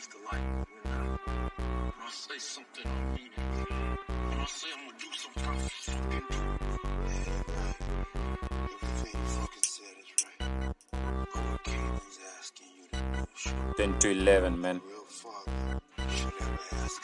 just the light. You know? When I say something, I mean it. When I say I'm gonna do something, I fucking do. Everything you fucking said is right. But what Caitlyn's asking you to do, should 10 to 11 man real father should ever ask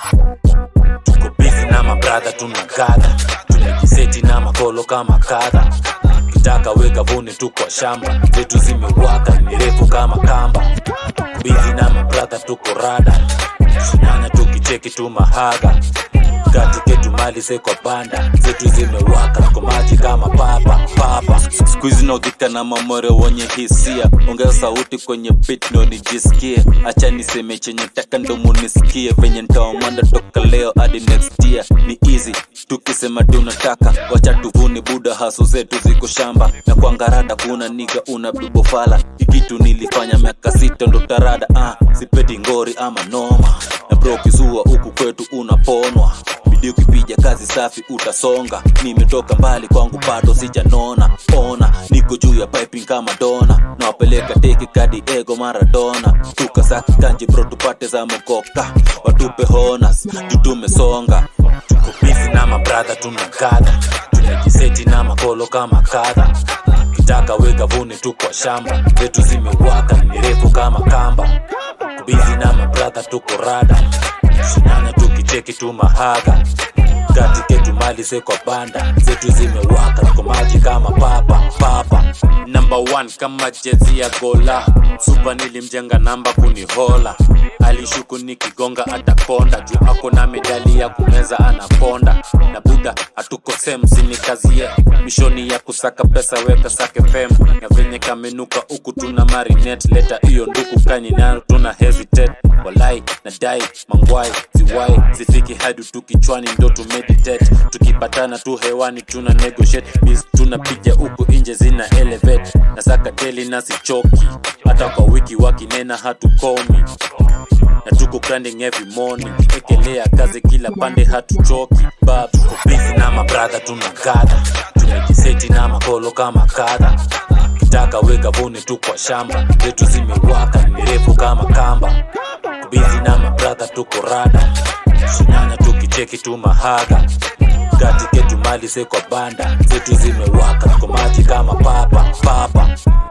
you. tuko busy na mabradha tunakadha tumejiseti na makolo kama kadha kitaka weka vune tu kwa shamba zetu zimewaka ni refu kama kamba bizi na mabradha tuko rada shinana tukicheki tu mahaga katiketu mali se kwa banda zetu zimewaka tuko maji kama papa papa skuizi naudhika na mamore wenye hisia ongeza sauti kwenye bit ndo nijisikie acha niseme chenye taka ndo munisikie venye ntaomanda toka leo hadi next year ni easy tukisema tunataka wacha tuvune buda haso zetu ziko shamba na kwangarada kuna niga una bibofala ikitu nilifanya miaka sita ndo tarada ah, sipeti ngori ama noma na bro kizua huku kwetu unaponwa bidii ukipija kazi safi utasonga nimetoka mbali kwangu bado sijanona ona niko juu ya piping kama dona nawapeleka teki kadi ego maradona tukasaki kanji bro tupate za mokoka watupe honas juu tumesonga tuko bizi na mabradha tunakadha tumejiseti na makolo kama kadha kitaka weka vune tu kwa shamba zetu zimewaka ni refu kama kamba kubizi na mabradha tuko rada shinana tukicheki tu mahaga katiketu mali se kwa banda zetu zimewaka tuko maji kama papa papa number one kama jezi ya gola supa nilimjenga namba kunihola alishuku nikigonga atakonda juu ako na medali ya kumeza anaponda na buda hatuko semsini kazi ye mishoni ya kusaka pesa weka sake fem na venye kamenuka huku tuna marinet leta hiyo nduku kani nayo tuna hesitate walai na dai mangwai ziwai zifiki hadi tu kichwani ndo tu meditate tukipatana tu hewani tuna negotiate biz tunapiga huku nje zina elevate na saka teli na sichoki hata kwa wiki wakinena hatukomi na tuko grinding every morning ekelea kazi kila pande hatuchoki bab tuko busy na mabradha tunakadha tumejiseti na makolo kama kadha kitaka weka vune tu kwa shamba zetu zimewaka ni refu kama kamba bizi na mabradha tuko rada shinana tukicheki tu mahaga katiketu mali se kwa banda zetu zimewaka tuko maji kama papa papa